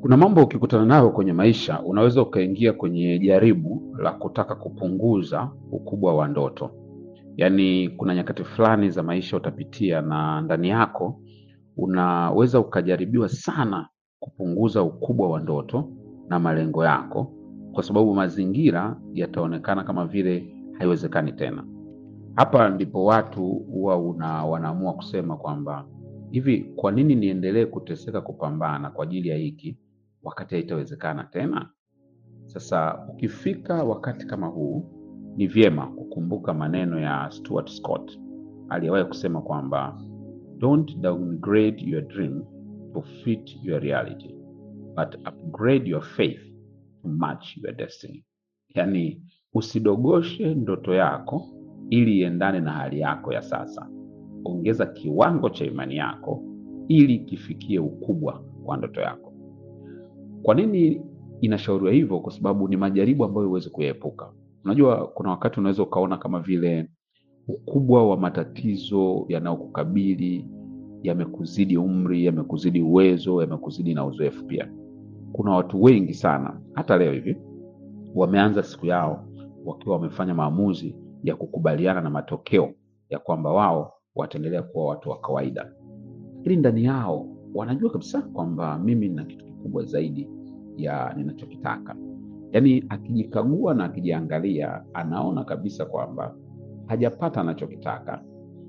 Kuna mambo ukikutana nayo kwenye maisha, unaweza ukaingia kwenye jaribu la kutaka kupunguza ukubwa wa ndoto. Yaani, kuna nyakati fulani za maisha utapitia, na ndani yako unaweza ukajaribiwa sana kupunguza ukubwa wa ndoto na malengo yako, kwa sababu mazingira yataonekana kama vile haiwezekani tena. Hapa ndipo watu huwa una wanaamua kusema kwamba hivi, kwa nini niendelee kuteseka kupambana kwa ajili ya hiki wakati haitawezekana tena? Sasa ukifika wakati kama huu, ni vyema kukumbuka maneno ya Stuart Scott aliyewahi kusema kwamba don't downgrade your dream to fit your reality but upgrade your faith to match your destiny. Yaani, usidogoshe ndoto yako ili iendane na hali yako ya sasa. Ongeza kiwango cha imani yako ili kifikie ukubwa wa ndoto yako. Kwa nini inashauriwa hivyo? Kwa sababu ni majaribu ambayo huwezi kuyaepuka. Unajua, kuna wakati unaweza ukaona kama vile ukubwa wa matatizo yanayokukabili yamekuzidi umri, yamekuzidi uwezo, yamekuzidi na uzoefu pia. Kuna watu wengi sana hata leo hivi wameanza siku yao wakiwa wamefanya maamuzi ya kukubaliana na matokeo ya kwamba wao wataendelea kuwa watu wa kawaida, lakini ndani yao wanajua kabisa kwamba mimi nina kitu kikubwa zaidi ya ninachokitaka. Yaani, akijikagua na akijiangalia, anaona kabisa kwamba hajapata anachokitaka,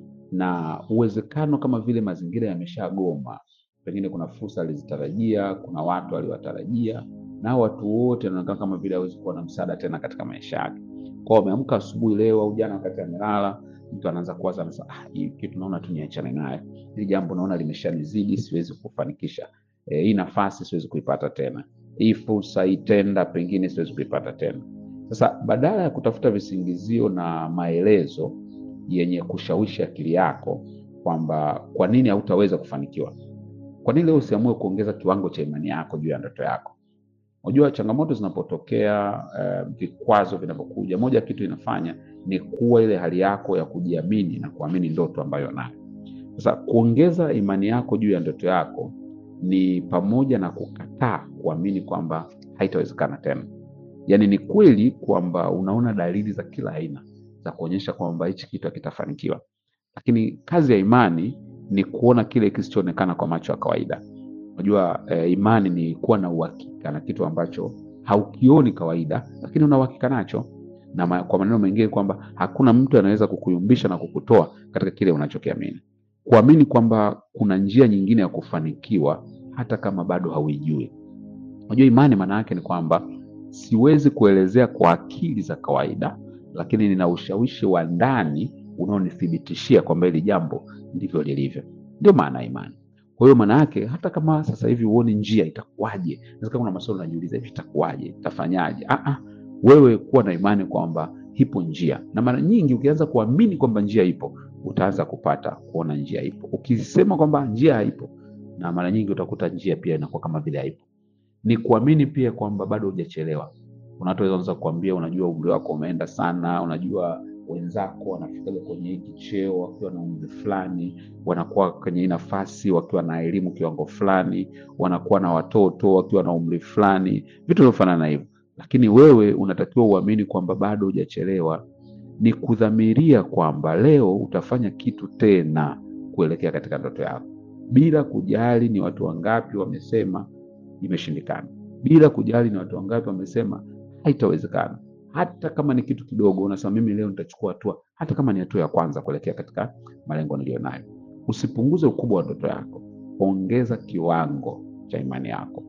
na uwezekano kama vile mazingira yameshagoma. Pengine kuna fursa alizitarajia, kuna watu aliwatarajia, na hao watu wote wanaonekana kama vile hawezi kuwa na msaada tena katika maisha yake. Kwao ameamka asubuhi leo au jana wakati amelala, mtu anaanza kuwaza, anasema ah, hii kitu naona tu niachane naye, hili jambo naona limeshanizidi, siwezi kufanikisha e, hii nafasi siwezi kuipata tena, hii fursa, hii tenda pengine siwezi kuipata tena. Sasa badala ya kutafuta visingizio na maelezo yenye kushawishi akili yako kwamba kwa nini hautaweza kufanikiwa, kwa nini leo usiamue kuongeza kiwango cha imani yako juu ya ndoto yako? Unajua, changamoto zinapotokea, eh, vikwazo vinavyokuja, moja ya kitu inafanya ni kuwa ile hali yako ya kujiamini na kuamini ndoto ambayo nayo. Sasa kuongeza imani yako juu ya ndoto yako ni pamoja na kukataa kuamini kwamba haitawezekana tena. Yaani ni kweli kwamba unaona dalili za kila aina za kuonyesha kwamba hichi kitu hakitafanikiwa, lakini kazi ya imani ni kuona kile kisichoonekana kwa macho ya kawaida. Unajua eh, imani ni kuwa na uhakika na kitu ambacho haukioni kawaida, lakini una uhakika nacho, na ma, kwa maneno mengine kwamba hakuna mtu anaweza kukuyumbisha na kukutoa katika kile unachokiamini. Kuamini kwamba kuna njia nyingine ya kufanikiwa hata kama bado hauijui. Unajua, imani maana yake ni kwamba siwezi kuelezea kwa akili za kawaida, lakini nina ushawishi wa ndani unaonithibitishia kwamba hili jambo ndivyo lilivyo. Ndio maana ya imani. Kwa hiyo maana yake hata kama sasa hivi huoni njia, itakuwaje? Inaweza kuna maswali unajiuliza, hivi itakuwaje, itafanyaje? Ah ah, wewe kuwa na imani kwamba ipo njia, na mara nyingi ukianza kuamini kwamba njia ipo, utaanza kupata kuona njia ipo. Ukisema kwamba njia haipo, na mara nyingi utakuta njia pia inakuwa kama vile haipo. Ni kuamini pia kwamba bado hujachelewa. Kuna watu wanaweza kuambia, unajua umri wako umeenda sana, unajua wenzako wanafikaga kwenye hiki cheo wakiwa na umri fulani, wanakuwa kwenye hii nafasi wakiwa na elimu kiwango fulani, wanakuwa na watoto wakiwa na umri fulani, vitu vinavyofanana na hivyo. Lakini wewe unatakiwa uamini kwamba bado hujachelewa. Ni kudhamiria kwamba leo utafanya kitu tena kuelekea katika ndoto yako, bila kujali ni watu wangapi wamesema imeshindikana, bila kujali ni watu wangapi wamesema haitawezekana hata kama ni kitu kidogo, unasema mimi leo nitachukua hatua, hata kama ni hatua ya kwanza kuelekea katika malengo niliyonayo. Usipunguze ukubwa wa ndoto yako, ongeza kiwango cha imani yako.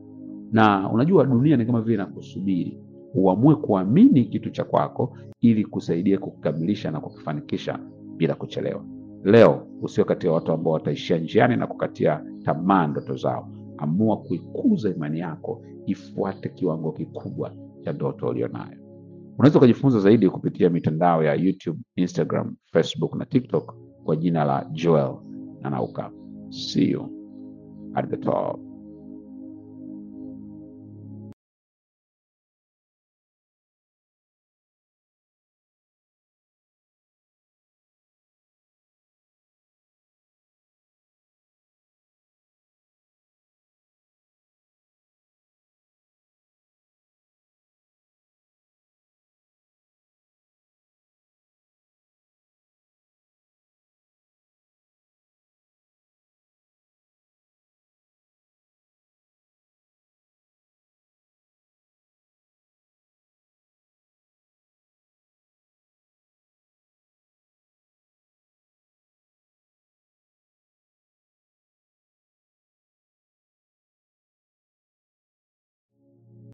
Na unajua dunia ni kama vile inakusubiri uamue kuamini kitu cha kwako, ili kusaidia kukamilisha na kukifanikisha bila kuchelewa. Leo usio kati ya watu ambao wataishia njiani na kukatia tamaa ndoto zao. Amua kuikuza imani yako, ifuate kiwango kikubwa cha ndoto ulionayo. Unaweza ukajifunza zaidi kupitia mitandao ya YouTube, Instagram, Facebook na TikTok kwa jina la Joel Nanauka. See you at the top.